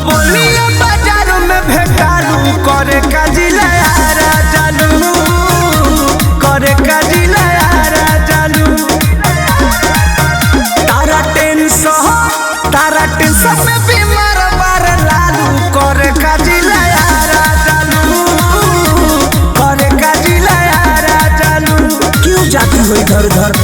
बोलिए बाजार में भेटालू करे का जिला यारा जालू करे का जिला यारा जालू तारा टेंशन तारा टेंशन में बीमार बार लालू करे का जिला यारा जालू करे का जिला यारा जालू क्यों जाती हो इधर उधर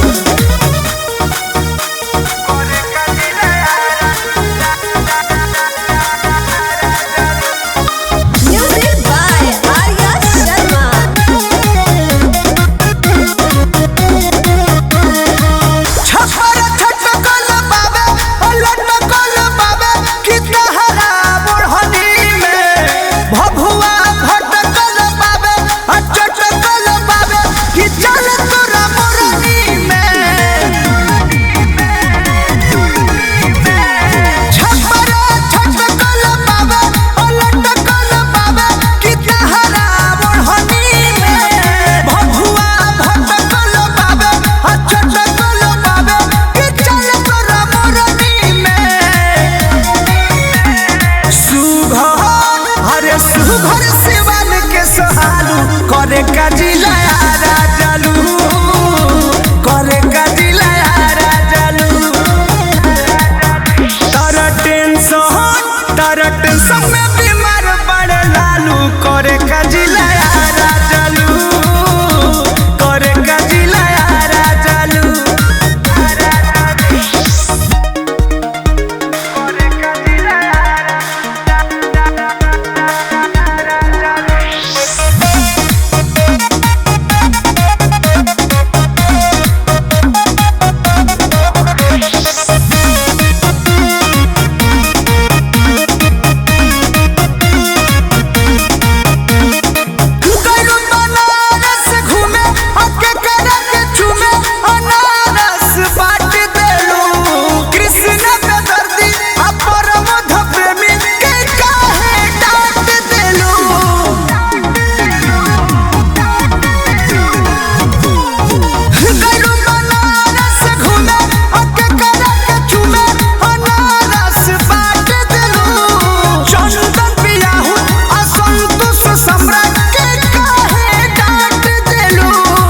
Music by Arya Sharma. छपर छटकल बाबे लटकल बाबे कि तहरा बुढ़नी में भभुआ भटकल बाबे चटकल बाबे कि चल तोरा मोरनी में छपर छटकल बाबे लटकल बाबे कि तहरा बुढ़नी में भभुआ भटकल बाबे चटकल बाबे कि चल तोरा मोरनी में सुघर हरे सुघर सिवन के सहालू करे का जिला यारा जालू करे का जिला यारा जालू तारा टेंशन तारा टेंशन में बीमार पड़े लालू करे का जिला यारा जालू करे का जिला यारा जालू गइलू बनारस घूमे हके करे के चूमे अनारस बाट देलू कृष्ण के दर्दी आ परमध प्रेमी के काहे डांट देलू गइलू बनारस घूमे हके करे के चूमे अनारस बाट देलू चंदन पियाहू आ संतोष सम्राट के काहे डांट देलू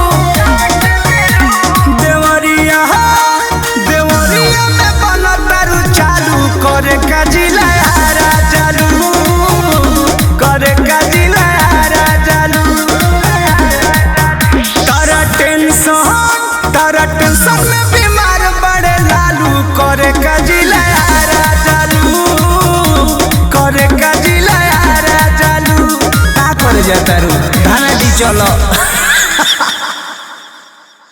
देवरिया देवरिया में बनतारू चालू करे का जिला यारा चालू करे का जिला यारा चालू तारा टेंशन तारा टेंशन में बीमार बड़े लालू करे का जिला यारा चालू करे का जिला यारा चालू का करे जाता रू धाना दी चलो